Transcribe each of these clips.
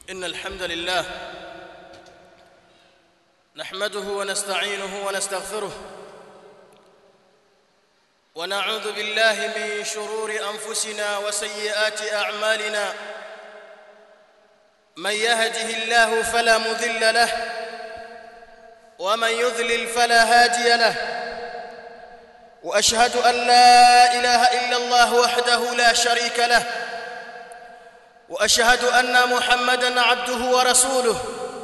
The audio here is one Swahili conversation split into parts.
إن الحمد لله نحمده ونستعينه ونستغفره ونعوذ بالله من شرور أنفسنا وسيئات أعمالنا من يهده الله فلا مذل له ومن يذلل فلا هادي له واشهد ان لا اله الا الله وحده لا شريك له واشهد ان محمدا عبده ورسوله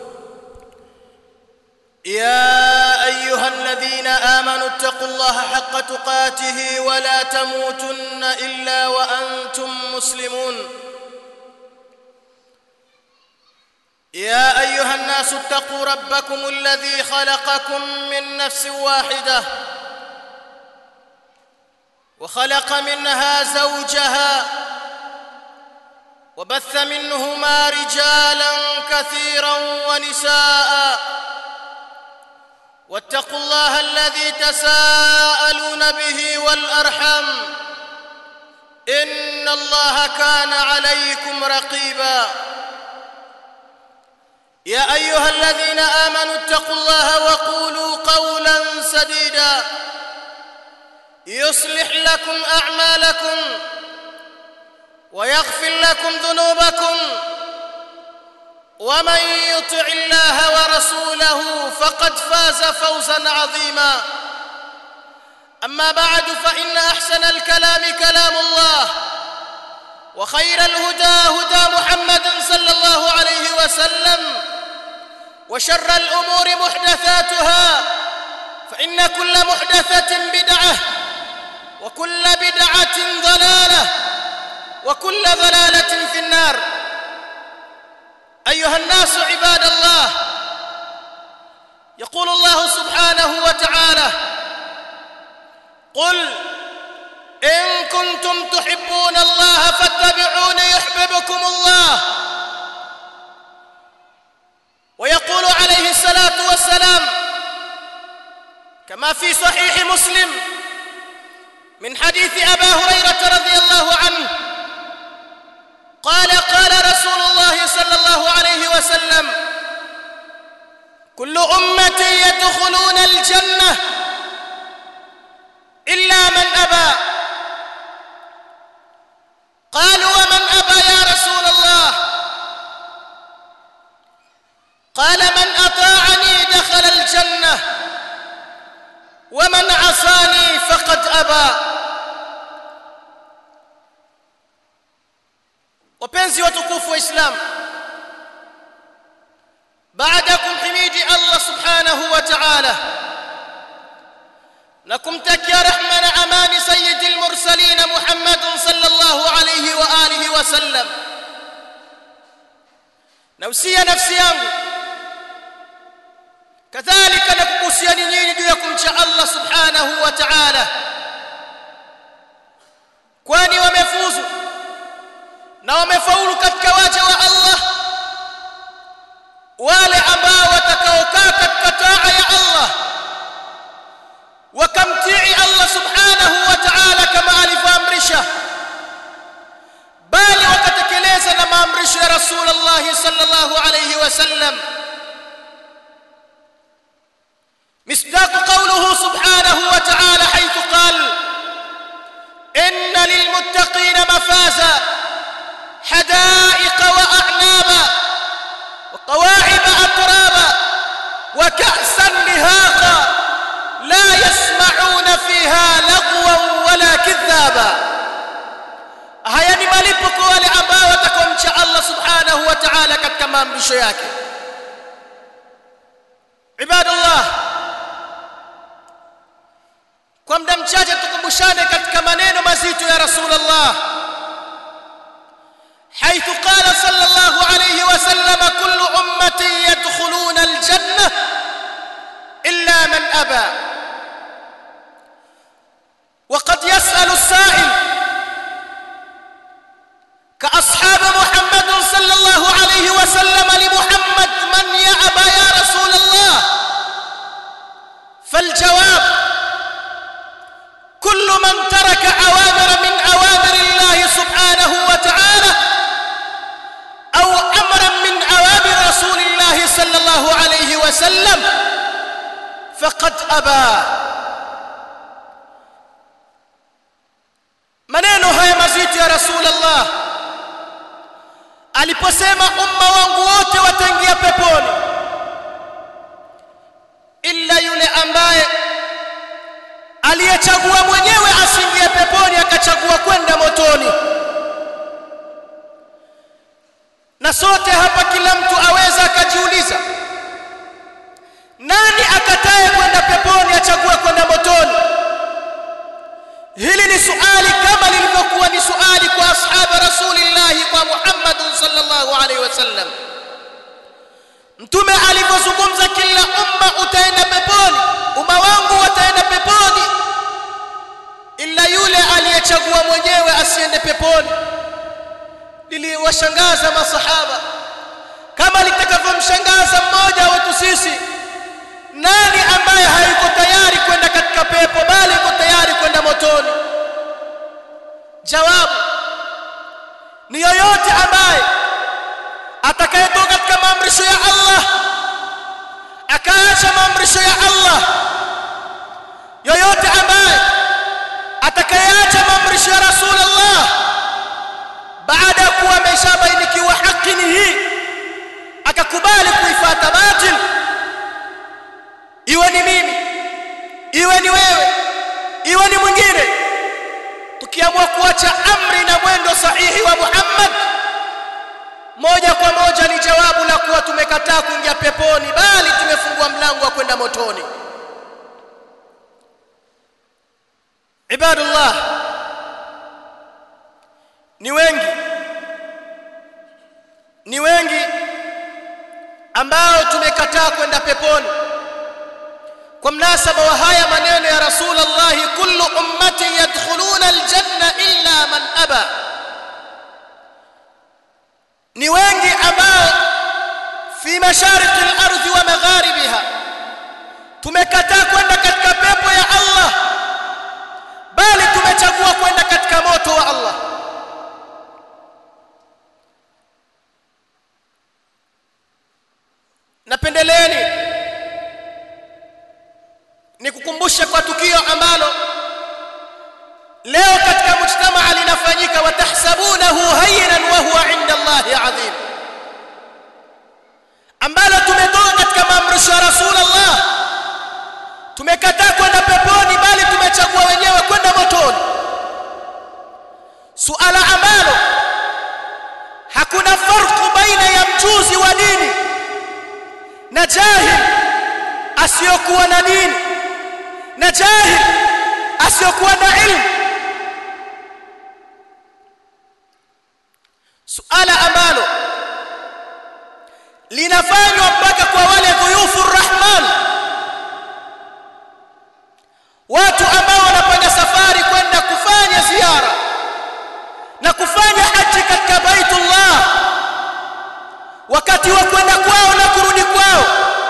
يا ايها الذين امنوا اتقوا الله حق تقاته ولا تموتن الا وانتم مسلمون يا ايها الناس اتقوا ربكم الذي خلقكم من نفس واحده وخلق منها زوجها وبث منهما رجالا كثيرا ونساء واتقوا الله الذي تساءلون به والارحم ان الله كان عليكم رقيبا يا ايها الذين امنوا اتقوا الله وقولوا قولا سديدا يصلح لكم اعمالكم ويغفر لكم ذنوبكم ومن يطع الله ورسوله فقد فاز فوزا عظيما اما بعد فان احسن الكلام كلام الله وخير الهدى هدى محمد صلى الله عليه وسلم وشر الامور محدثاتها فان كل محدثه بدعه وكل بدعه ضلاله وكل ضلاله في النار ايها الناس عباد الله يقول الله سبحانه وتعالى قل ان كنتم تحبون الله فاتبعوني يحببكم الله ويقول عليه الصلاه والسلام كما في صحيح مسلم من حديث ابا هريره رضي الله عنه قال قال رسول الله صلى الله عليه وسلم كل امتي يدخلون الجنه الا من ابى قالوا ومن ابى يا رسول الله قال من اطاعني دخل الجنه ومن عصاني فقد ابى wapenzi watukufu wa islam baada ya kumhimidi allah subhanahu wa ta'ala na kumtakia rehma na amani sayyidi lmursalin muhammadin sallallahu alayhi wa alihi wa sallam nausia nafsi yangu kadhalika na kukuhusiani nyinyi juu ya kumcha allah subhanahu wa ta'ala kwani wamefuzu na wamefaulu katika waja wa Allah wale ambao watakaokaa katika taa ya Allah wakamtii Allah subhanahu wa ta'ala kama alivyoamrisha bali wakatekeleza na maamrisho ya Rasulullah sallallahu alayhi wasallam مصداق قوله سبحانه وتعالى حيث قال إن للمتقين مفازا حدائق واعنابا وقواعب اترابا وكاسا لهاقا لا يسمعون فيها لغوا ولا كذابا haya ni malipo kwa wale ambao watakomcha Allah subhanahu wa ta'ala katika maamrisho yake ibadallah kwa muda mchache tukumbushane katika maneno mazito ya rasulullah حيث قال صلى الله عليه وسلم كل امتي يدخلون الجنه الا من ابى وقد يسال السائل كاصحاب محمد صلى الله عليه وسلم لمحمد من يابى يا رسول الله فالجواب كل من ترك اوامر من اوامر الله سبحانه وتعالى او امر وسلم فقد أبى maneno haya mazito ya rasulullah aliposema umma wangu wote wataingia peponi illa yule ambaye aliyechagua mwenyewe asiingie peponi akachagua kwenda motoni na sote hapa kila mtu aweza akajiuliza nani akataye kwenda peponi achague kwenda motoni hili ni suali kama lilivyokuwa ni suali kwa ashaba rasulillahi kwa Muhammad sallallahu alaihi wasallam mtume alipozungumza kila umma utaenda peponi umma wangu wataenda peponi ila yule aliyechagua mwenyewe asiende peponi liliwashangaza masahaba kama litakavyomshangaza mmoja wetu sisi nani ambaye hayuko tayari kwenda katika pepo bali yuko tayari kwenda motoni jawabu ni yoyote ambaye atakayetoka katika maamrisho ya Allah akaacha maamrisho ya Allah yoyote ambaye atakayeacha maamrisho ya Rasulullah baada ya kuwa ameshabainikiwa haki ni hii akakubali kuifuata batil iwe ni mimi iwe ni wewe iwe ni mwingine tukiamua kuacha amri na mwendo sahihi wa Muhammad moja kwa moja ni jawabu la kuwa tumekataa kuingia peponi bali tumefungua mlango wa kwenda motoni ibadullah ni wengi ni wengi ambao tumekataa kwenda peponi kwa mnasaba wa haya maneno ya rasulullah kullu ummati yadkhuluna aljanna illa man aba ni wengi ambao fi mashariki al-ardhi wa magharibiha tumekataa kwenda katika pepo ya Allah bali tumechagua kwenda katika moto wa Allah napendeleeni nikukumbushe kwa tukio ambalo leo katika mujtamaa linafanyika watahsabunahu hayyinan wa huwa inda Allahi adhim ambalo tumetoka katika maamrisho ya Rasulullah tumekataa kwenda peponi bali tumechagua wenyewe kwenda motoni suala ambalo hakuna farku baina ya mjuzi wa dini na jahil asiyokuwa na dini na jahil asiyokuwa na ilmu suala ambalo linafanywa mpaka kwa wale dhuyufu rahman watu ambao wanapanga safari kwenda kufanya ziara na kufanya haji katika baitullah wakati wa kwenda kwao na kurudi kwao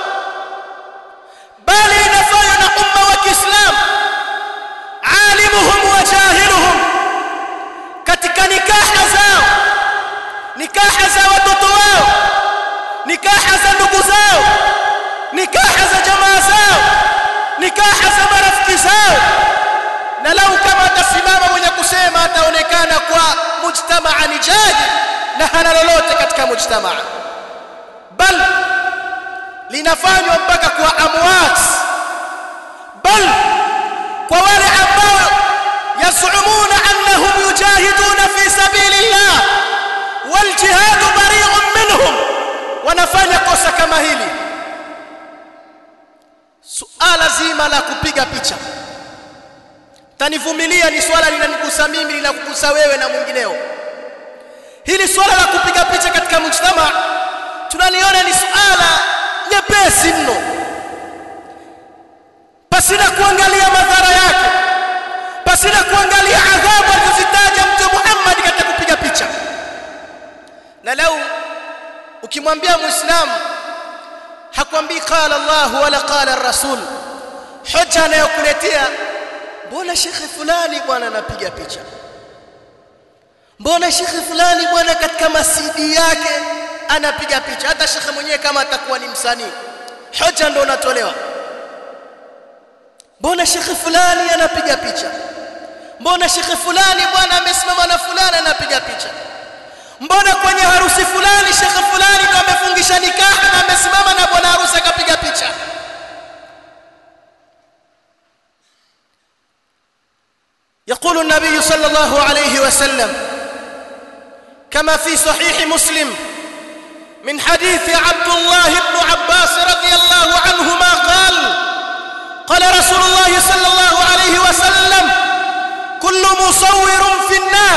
bali inafanywa na umma wa Kiislamu alimuhum wa jahiluhum katika nikaha zao nikaha za watoto wao nikaha za ndugu zao nikaha za jamaa zao nikaha za marafiki zao na lau kama atasimama mwenye kusema ataonekana kwa mujtamaa ni jahil na hana lolote katika mujtamaa bal linafanywa mpaka kwa amwat bal kwa wale ambao yasumuna annahum yujahiduna fi sabilillah wal jihad bari'un minhum wanafanya kosa kama hili suala zima la kupiga picha tanivumilia ni swala linanigusa mimi linakugusa wewe na mwingineo hili swala la kupiga picha katika mujtama tunaliona ni suala nyepesi mno pasina kuangalia madhara yake pasina kuangalia adhabu alizozitaja mtume Muhammad katika kupiga picha na lau ukimwambia muislamu hakwambii qala Allah wala qala rasul hoja anayokuletea mbona shekhe fulani bwana anapiga picha mbona shekhe fulani bwana katika masidi yake anapiga picha hata shekhe mwenyewe kama atakuwa ni msanii hoja ndo unatolewa mbona shekhe fulani anapiga picha mbona shekhe fulani bwana amesimama na fulani anapiga picha mbona kwenye harusi fulani shekhe fulani ndo amefungisha nikaha na amesimama na bwana harusi akapiga picha يقول النبي صلى الله عليه وسلم كما في صحيح مسلم من حديث عبد الله بن عباس رضي الله عنهما قال قال رسول الله صلى الله عليه وسلم كل مصور في النار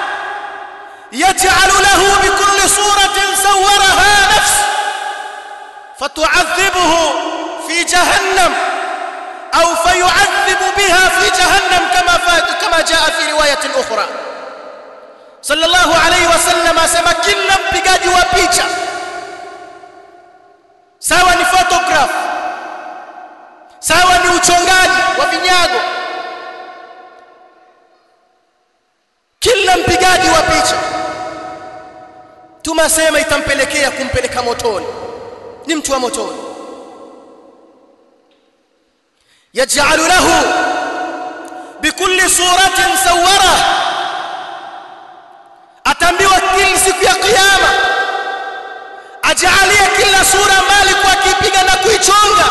يجعل له بكل صورة صورها نفس فتعذبه في جهنم أو فيعذب بها في جهنم كما كما جاء في رواية أخرى صلى الله عليه وسلم asema kila mpigaji wa picha sawa ni photograph sawa ni uchongaji wa vinyago kila mpigaji wa picha tumasema itampelekea kumpeleka motoni ni mtu wa motoni يجعل له بكل صورة صورة atambiwa kila siku ya kiyama ajalie kila sura mali kwa kipiga na kuichonga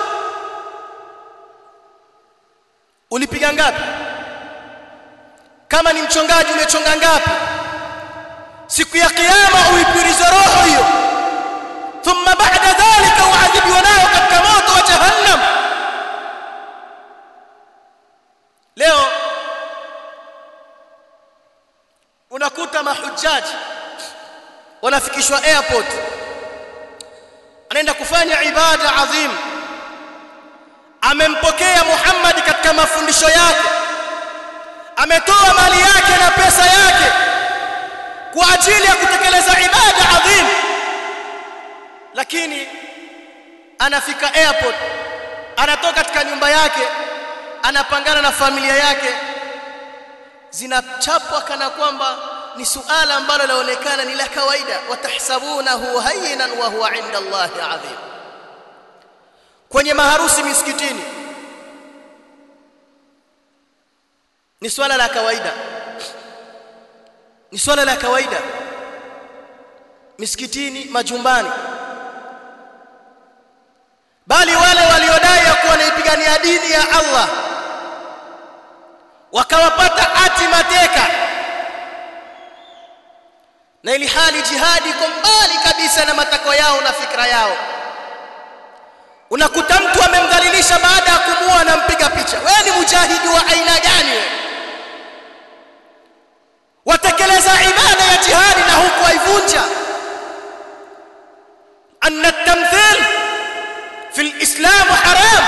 ulipiga ngapi kama ni mchongaji umechonga ngapi siku ya kiyama uipirize roho hiyo thumma ba'da dhalika uadhibiwa nayo katika moto wa jahannam leo unakuta mahujaji wanafikishwa airport anaenda kufanya ibada adhim amempokea Muhammad katika mafundisho yake ametoa mali yake na pesa yake kwa ajili ya kutekeleza ibada adhim lakini anafika airport anatoka katika nyumba yake anapangana na familia yake zinachapwa kana kwamba ni suala ambalo laonekana ni la kawaida watahsabunahu hayyinan wa huwa inda Allahi adhim kwenye maharusi misikitini ni swala la kawaida ni swala la kawaida misikitini majumbani bali wale waliodai ya kuwa wanaipigania dini ya Allah wakawapata ati mateka na ili hali jihadi iko mbali kabisa na matakwa yao na fikra yao unakuta mtu amemdhalilisha baada ya kumuua na mpiga picha wewe ni mujahidi wa aina gani wewe watekeleza ibada ya jihadi na huku waivunja anna tamthil fi alislam haram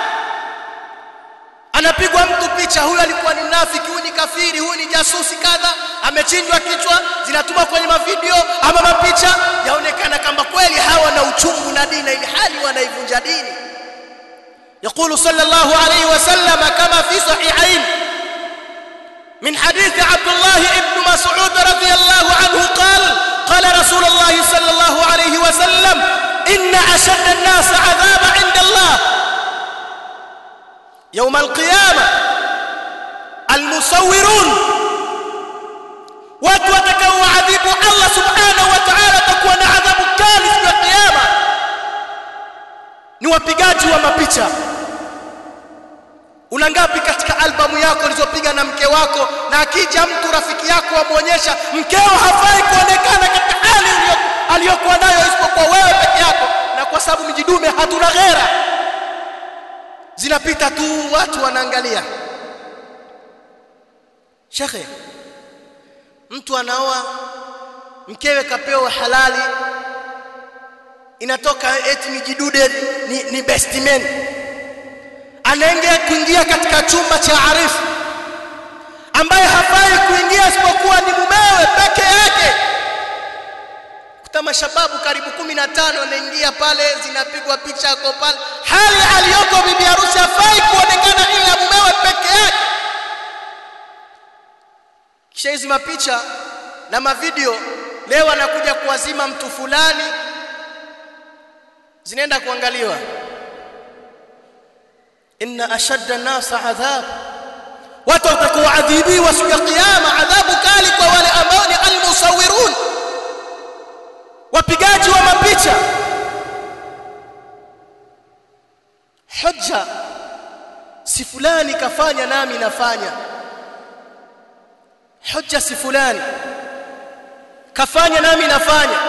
anapigwa mtu picha huyu alikuwa ni mnafiki huyu ni kafiri huyu ni jasusi kadha amechinjwa kichwa zinatumwa kwenye mavideo ama mapicha yaonekana kama kweli hawa na uchungu na dini ili hali wanaivunja dini يقول صلى الله عليه وسلم كما في صحيحين من حديث عبد الله بن مسعود رضي الله عنه قال قال رسول الله صلى الله عليه وسلم إن أشد الناس عذاب عند الله يوم القيامة المصورون watu watakaoadhibu Allah subhanahu wa ta'ala takuwa na adhabu kali siku ya kiyama ni wapigaji wa mapicha una ngapi katika albamu yako ulizopiga na mke wako na akija mtu rafiki yako amuonyesha mkeo hafai kuonekana katika hali aliyokuwa nayo isipokuwa wewe peke yako na kwa sababu mijidume hatuna ghera zinapita tu watu wanaangalia shekhe mtu anaoa mkewe kapewa halali inatoka eti mijidude ni, ni best man anaingia kuingia katika chumba cha arifu ambaye hafai kuingia isipokuwa ni mumewe peke yake kuta mashababu karibu kumi na tano wanaingia pale zinapigwa picha yako pale hali aliyoko bibi harusi hafai kuonekana ila mumewe peke yake kisha hizi mapicha na mavideo leo anakuja kuwazima mtu fulani zinaenda kuangaliwa inna ashadda an-nasa adhab watu watakaoadhibiwa siku ya kiyama adhabu kali kwa wale ambao ni almusawirun wapigaji wa mapicha hujja si fulani kafanya nami nafanya hujja si fulani kafanya nami nafanya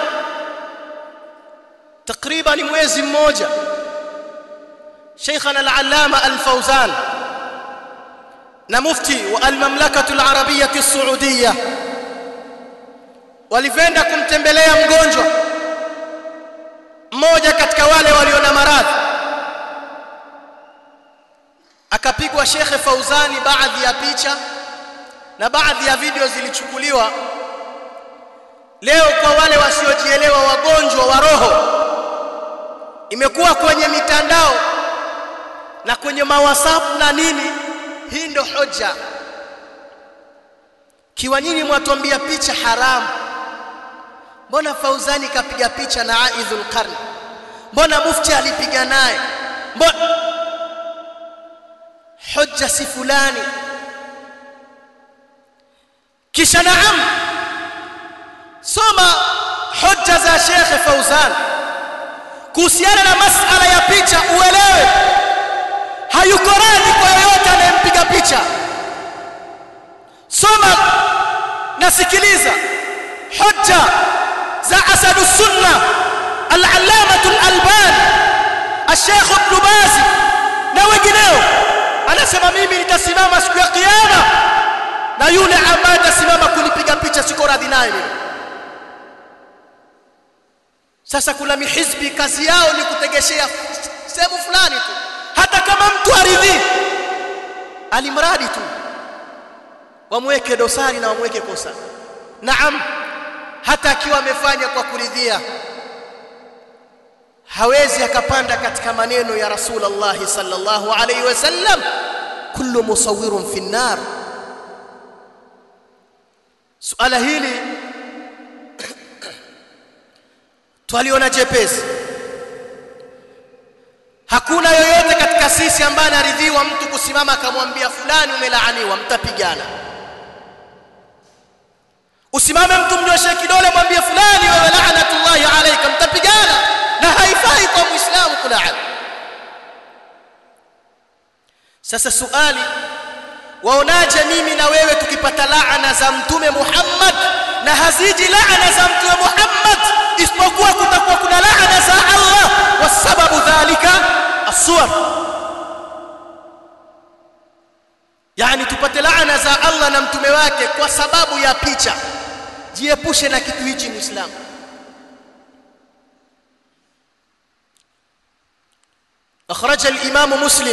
takriban mwezi mmoja Sheikhana al-Allama al-Fawzan na mufti wa al-Mamlakatu al-Arabiyyah as-Saudiyyah walivenda kumtembelea mgonjwa mmoja katika wale walio na maradhi akapigwa Shekhe Fauzani baadhi ya picha na baadhi ya video zilichukuliwa leo kwa wale wasiojielewa wagonjwa wa roho imekuwa kwenye mitandao na kwenye mawasap na nini hii ndo hoja kiwa nyinyi mwatuambia picha haramu mbona Fauzani kapiga picha na Aidhul Qarn mbona mufti alipiga naye mbona hoja si fulani kisha naam soma hoja za Sheikh Fauzan kuhusiana na masala ya picha uelewe hayuko radhi kwa yoyote anayempiga picha soma nasikiliza hoja za asadu sunna al-allamah al-albani al-sheikh ibn baz na wengineo anasema mimi nitasimama siku ya kiyama na yule ambaye atasimama kunipiga picha siko radhi naye mimi sasa kuna mihizbi kazi yao ni kutegeshea sehemu fulani tu hata kama mtu aridhi alimradi tu wamweke dosari na wamweke kosa naam hata akiwa amefanya kwa kuridhia hawezi akapanda katika maneno ya Rasulullah sallallahu alaihi wasallam kullu musawwirun fi nar suala hili twaliona jepesi hakuna yoyote katika sisi ambaye anaridhiwa mtu kusimama akamwambia fulani umelaaniwa mtapigana usimame mtu mnyoshe kidole mwambie fulani wewe laanatullahi alayka mtapigana na haifai kwa muislamu kulaani sasa suali waonaje mimi na wewe tukipata laana za mtume Muhammad na haziji laana za mtume Muhammad isipokuwa kutakuwa kuna laana za Allah wasababu dhalika aswar yani tupate laana za Allah na mtume wake kwa sababu ya picha jiepushe na kitu hichi muislamu أخرج الإمام مسلم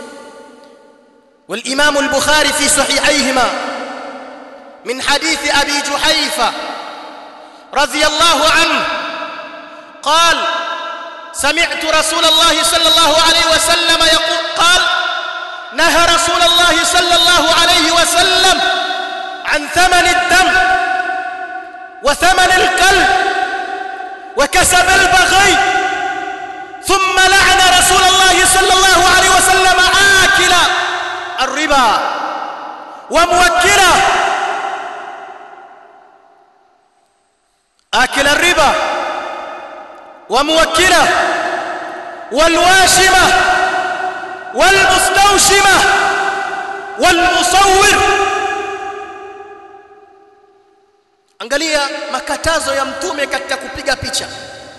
والإمام البخاري في صحيحيهما من حديث أبي جحيفة رضي الله عنه قال سمعت رسول الله صلى الله عليه وسلم يقول قال نهى رسول الله صلى الله عليه وسلم عن ثمن الدم وثمن الكلب وكسب البغي ثم لعن رسول الله صلى الله عليه وسلم آكل الربا وموكله آكل الربا وموكله والواشمة والمستوشمة والمصور angalia makatazo ya mtume katika kupiga picha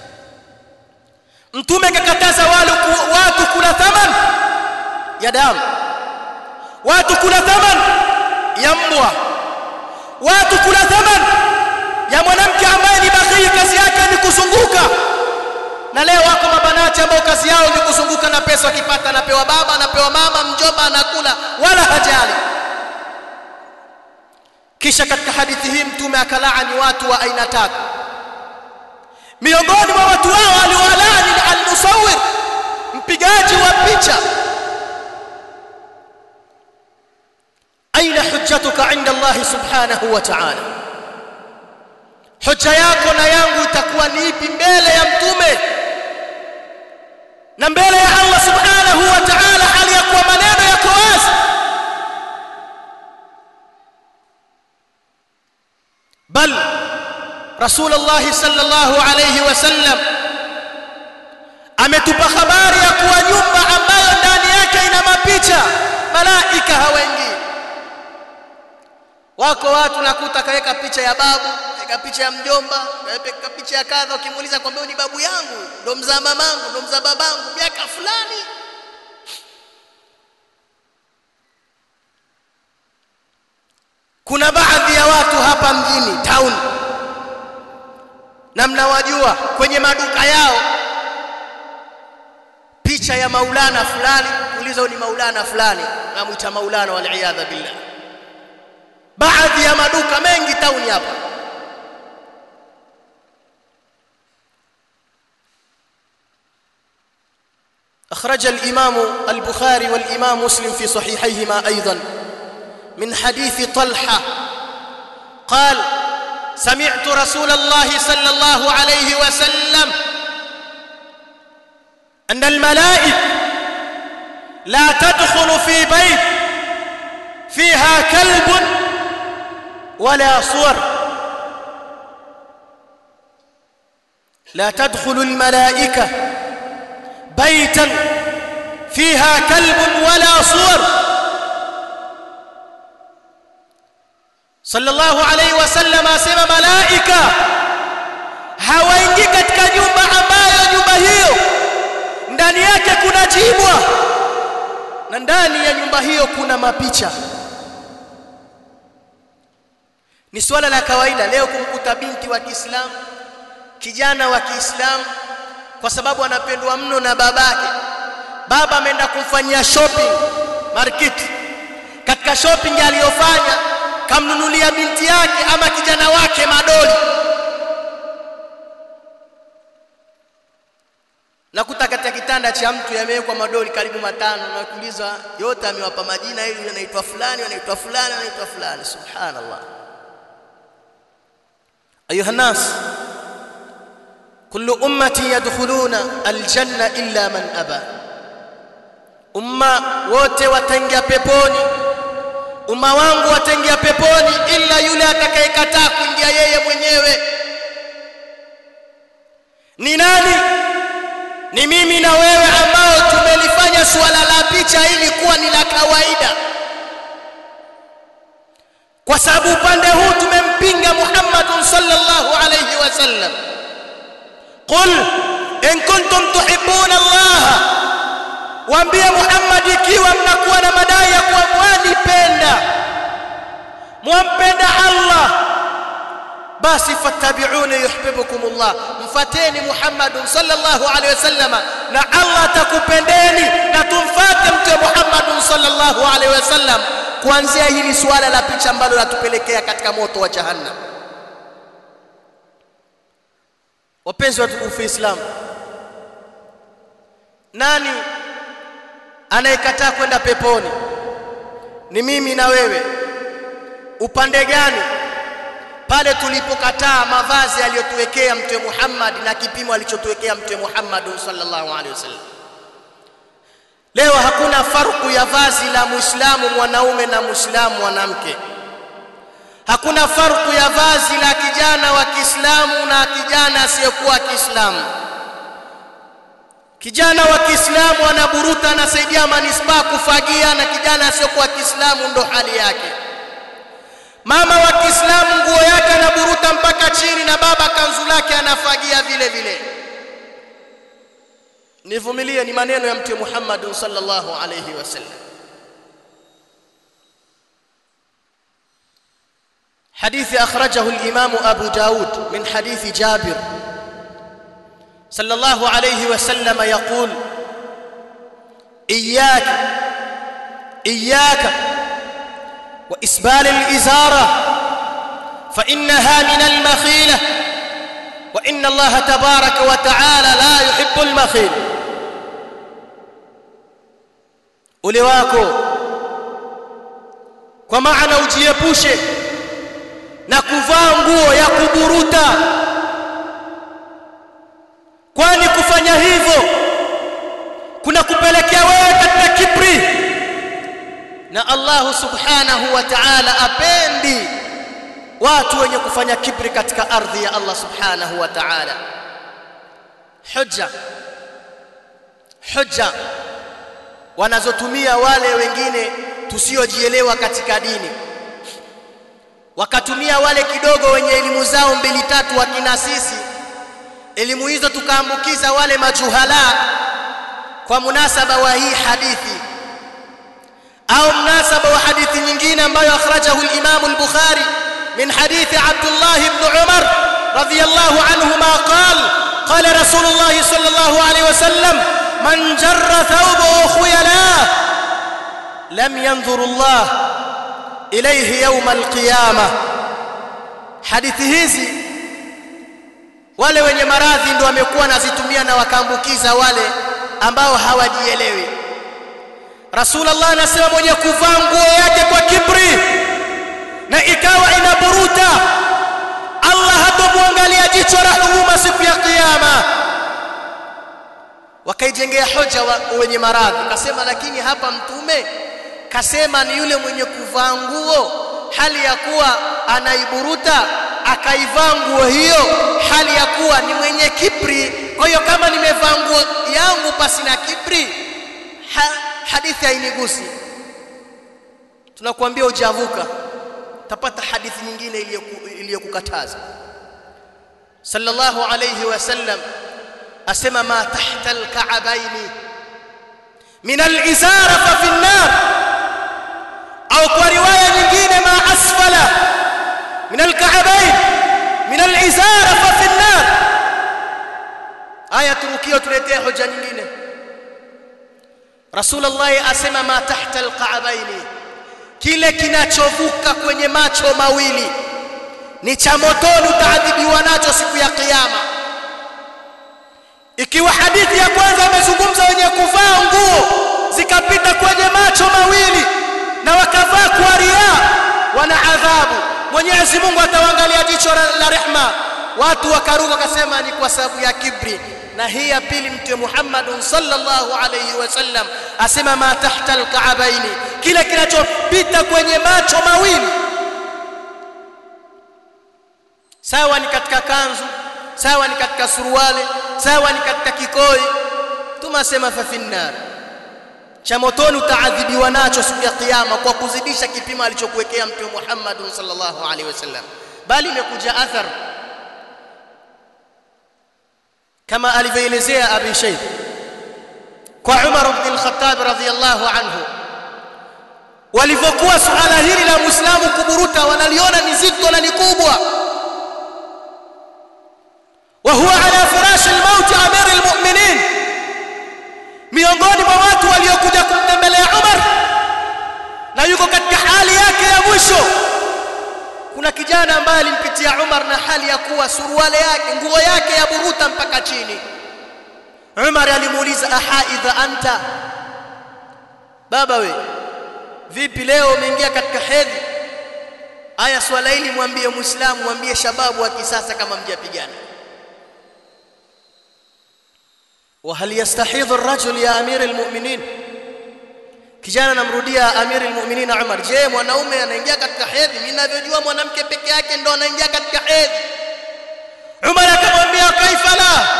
mtume kakataza wale watu kula thaman ya damu watu kula thaman ya mbwa watu kula thaman ya mwanamke ambaye ni baghii kazi yake ni kuzunguka na leo wako mabanati ambao kazi yao ni kuzunguka na pesa akipata anapewa baba anapewa mama mjomba anakula wala hajali kisha katika hadithi hii mtume akalaani watu wa aina tatu miongoni mwa watu hao aliwalaani almusawir mpigaji wa picha aina hujjatuka inda Allah subhanahu wa ta'ala hoja yako na yangu itakuwa ni ipi mbele ya mtume bal rasulullah sallallahu alayhi wasallam ametupa habari ya kuwa nyumba ambayo ndani yake ina mapicha malaika hawaingii wako watu nakuta kaweka picha ya babu kaweka picha ya mjomba kaweka picha ya kadha ukimuuliza kwamba ni babu yangu ndo mzaa mamangu ndo mzaa babangu miaka fulani kuna baadhi ya watu hapa mjini town na mnawajua kwenye maduka yao picha ya maulana fulani uliza ni maulana fulani namuita maulana waliyadha billah baadhi ya maduka mengi tauni hapa أخرج الإمام البخاري والإمام مسلم في صحيحيهما أيضا من حديث طلحة قال سمعت رسول الله صلى الله عليه وسلم أن الملائكة لا تدخل في بيت فيها كلب ولا صور لا تدخل الملائكة بيتا فيها كلب ولا صور صلى الله عليه وسلم asema malaika hawaingii katika nyumba ambayo nyumba hiyo ndani yake kuna jibwa na ndani ya nyumba hiyo kuna mapicha ni swala la kawaida leo kumkuta binti wa Kiislamu kijana wa Kiislamu kwa sababu anapendwa mno na babake baba ameenda kumfanyia shopping market katika shopping aliyofanya kamnunulia binti yake ama kijana wake madoli nakuta katika kitanda cha mtu yamewekwa madoli karibu matano na kuuliza yote amewapa majina ili anaitwa fulani anaitwa fulani anaitwa fulani subhanallah ayuha nas kullu ummati yadkhuluna aljanna illa man aba umma wote wataingia peponi umma wangu wataingia peponi ila yule atakayekataa kuingia yeye mwenyewe ni nani ni mimi na wewe ambao tumelifanya suala la picha hili kuwa ni la kawaida kwa sababu upande huu tumempinga Muhammad sallallahu alayhi wasallam qul in kuntum tuhibbuna Allah waambie Muhammad ikiwa mnakuwa na madai ya kuwa mwanipenda mwampenda Allah basi fattabi'uni yuhibbukumullah mfateni Muhammad sallallahu alaihi wasallam na Allah atakupendeni na tumfate mtume Muhammad sallallahu alaihi wasallam kuanzia hili suala la picha ambalo latupelekea katika moto wa jahannam wapenzi watukufu Islam nani anayekataa kwenda peponi ni mimi na wewe upande gani pale tulipokataa mavazi aliyotuwekea mtume Muhammad na kipimo alichotuwekea mtume Muhammad sallallahu alaihi wasallam leo hakuna farku ya vazi la muislamu mwanaume na muislamu mwanamke hakuna farku ya vazi la kijana wa Kiislamu na kijana asiyekuwa Kiislamu kijana wa Kiislamu anaburuta anasaidia manispaa kufagia na kijana asiyekuwa Kiislamu ndo hali yake mama wa Kiislamu nguo yake anaburuta mpaka chini na baba kanzu lake anafagia vile vile nivumilie ni maneno ya mtume Muhammad sallallahu alayhi wasallam حديث أخرجه الإمام أبو داود من حديث جابر صلى الله عليه وسلم يقول إياك إياك وإسبال الإزارة فإنها من المخيلة وإن الله تبارك وتعالى لا يحب المخيل ule wako kwa maana ujiepushe na kuvaa nguo ya kuburuta kwani kufanya hivyo kuna kupelekea wewe katika kibri na Allah subhanahu wa ta'ala apendi watu wenye kufanya kibri katika ardhi ya Allah subhanahu wa ta'ala hujja hujja wanazotumia wale wengine tusiojielewa katika dini wakatumia wale kidogo wenye elimu zao mbili tatu wakina sisi elimu hizo tukaambukiza wale majuhala kwa munasaba wa hii hadithi au munasaba wa hadithi nyingine ambayo akhrajahu al-Imam al-Bukhari min hadithi Abdullah ibn Umar radiyallahu anhuma qala qala Rasulullah sallallahu alayhi wasallam man jarra thawbahu khuyala lam yanzur Allah ilayhi yawm al-qiyamah hadithi hizi wale wenye maradhi ndio wamekuwa nazitumia na wakaambukiza wale ambao hawajielewi Rasulullah anasema mwenye kuvaa nguo yake kwa kibri na ikawa inaburuta Allah hatomwangalia jicho la huruma siku ya kiyama wakaijengea hoja wa, wenye maradhi kasema lakini hapa mtume kasema ni yule mwenye kuvaa nguo hali ya kuwa anaiburuta akaivaa nguo hiyo hali ya kuwa ni mwenye kibri kwa hiyo kama nimevaa nguo yangu pasi na kibri ha, hadithi hainigusi tunakuambia ujavuka tapata hadithi nyingine iliyokukataza sallallahu alayhi wasallam asema ma tahta alka'baini min alizara fa fi an-nar au kwa riwaya nyingine ma asfala min alka'bain min alizara fa fi an-nar aya turukio tuletea hoja nyingine Rasulullah asema ma tahta alka'baini kile kinachovuka kwenye macho mawili ni cha motoni utaadhibiwa nacho siku ya kiyama ikiwa hadithi ya kwanza amezungumza wenye kuvaa nguo zikapita kwenye macho mawili na wakavaa kwa ria wana adhabu Mwenyezi Mungu atawaangalia jicho la rehma watu wakaruka wakasema ni kwa sababu ya kibri na hii ya pili mtume Muhammad sallallahu alayhi wasallam asema ma tahta alka'baini kile kinachopita kwenye macho mawili sawa ni katika kanzu sawa ni katika suruali sawa ni katika kikoi tumasema fa finnar cha motoni utaadhibiwa nacho siku ya kiyama kwa kuzidisha kipimo alichokuwekea mtume Muhammad sallallahu alaihi wasallam bali imekuja athar kama alivyoelezea Abi Shaykh kwa Umar ibn al-Khattab radhiyallahu anhu walivyokuwa suala hili la Muislamu kuburuta wanaliona ni zito na ni kubwa وهو على فراش الموت امير المؤمنين miongoni mwa watu waliokuja kumtembelea Umar na yuko katika hali yake ya mwisho kuna kijana ambaye alimpitia Umar na hali ya kuwa suruale yake nguo yake ya buruta mpaka chini Umar alimuuliza ahaidha anta baba we vipi leo umeingia katika hedhi aya swala hili mwambie muislamu mwambie shababu wa kisasa kama mjapigana وهل يستحيض الرجل يا امير المؤمنين kijana namrudia amiri almu'minin Umar je mwanaume anaingia katika hedhi mimi ninavyojua mwanamke peke yake ndo anaingia katika hedhi Umar akamwambia kaifa la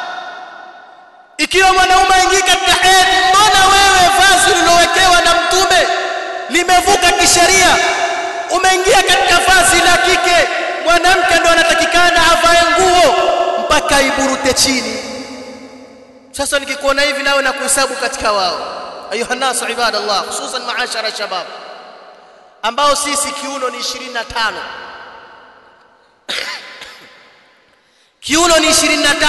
ikiwa mwanaume aingia katika hedhi mbona wewe vazi lilowekewa na mtume limevuka kisheria umeingia katika vazi la kike mwanamke ndo anatakikana avae nguo mpaka iburute chini sasa nikikuona hivi nawe na kuhesabu katika wao ayuha nasu ibadallah hususan maashara shabab ambao sisi kiuno ni 25 kiuno ni 25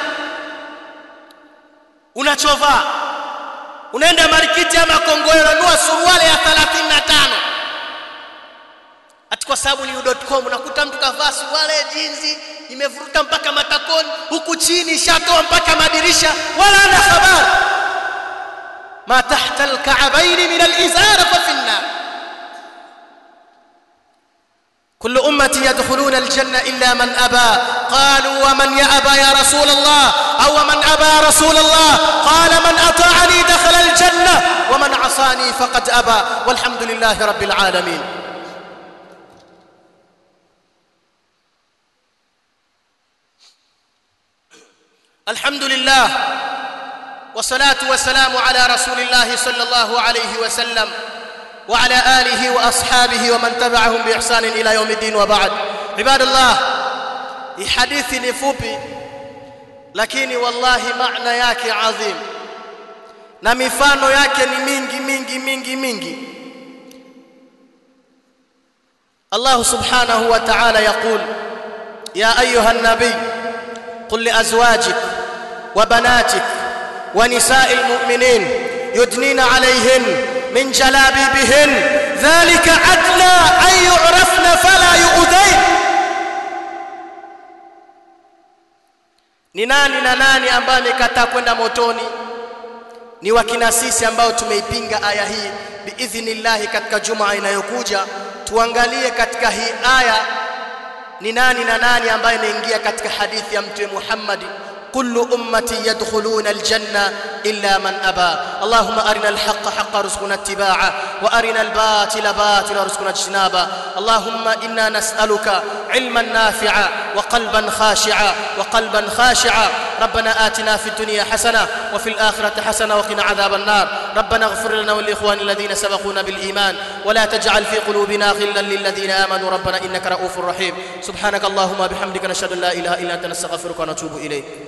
unachovaa unaenda marikiti ama kongoe unanua suruali ya 35 ati kwa sababu ni u.com unakuta mtu kavaa suruali jinzi imevuruta mpaka matakoni huku chini shatoa mpaka madirisha wala ana habari ma tahta alka'bayn min alizar fa fi an-nar كل أمتي يدخلون الجنة إلا من أبى قالوا ومن يأبى يا رسول الله أو من أبى رسول الله قال من أطاعني دخل الجنة ومن عصاني فقد أبى والحمد لله رب العالمين الحمد لله والصلاة والسلام على رسول الله صلى الله عليه وسلم وعلى آله وأصحابه ومن تبعهم بإحسان إلى يوم الدين وبعد عباد الله hii hadithi ni fupi lakini wallahi maana yake adhim na mifano yake ni mingi mingi mingi mingi Allah subhanahu wa ta'ala yaqul ya ayuha an-nabiy qul li azwajik wa banatik wa nisa'il mu'minin yudnina 'alayhin min jalabibihin dhalika adna an yu'rafna fala yu'dayn ni nani na nani ambaye amekataa kwenda motoni ni wakina sisi ambao tumeipinga aya hii biidhnillahi katika jumaa inayokuja tuangalie katika hii aya ni nani na nani ambaye anaingia katika hadithi ya mtume Muhammad كل أمتي يدخلون الجنة إلا من أبى اللهم أرنا الحق حق رزقنا اتباعه وأرنا الباطل باطل رزقنا اجتنابه اللهم إنا نسألك علما نافعا وقلبا خاشعا وقلبا خاشعا ربنا آتنا في الدنيا حسنة وفي الآخرة حسنة وقنا عذاب النار ربنا اغفر لنا والإخوان الذين سبقونا بالإيمان ولا تجعل في قلوبنا غلا للذين آمنوا ربنا إنك رؤوف رحيم سبحانك اللهم بحمدك نشهد أن لا إله إلا أنت نستغفرك ونتوب إليك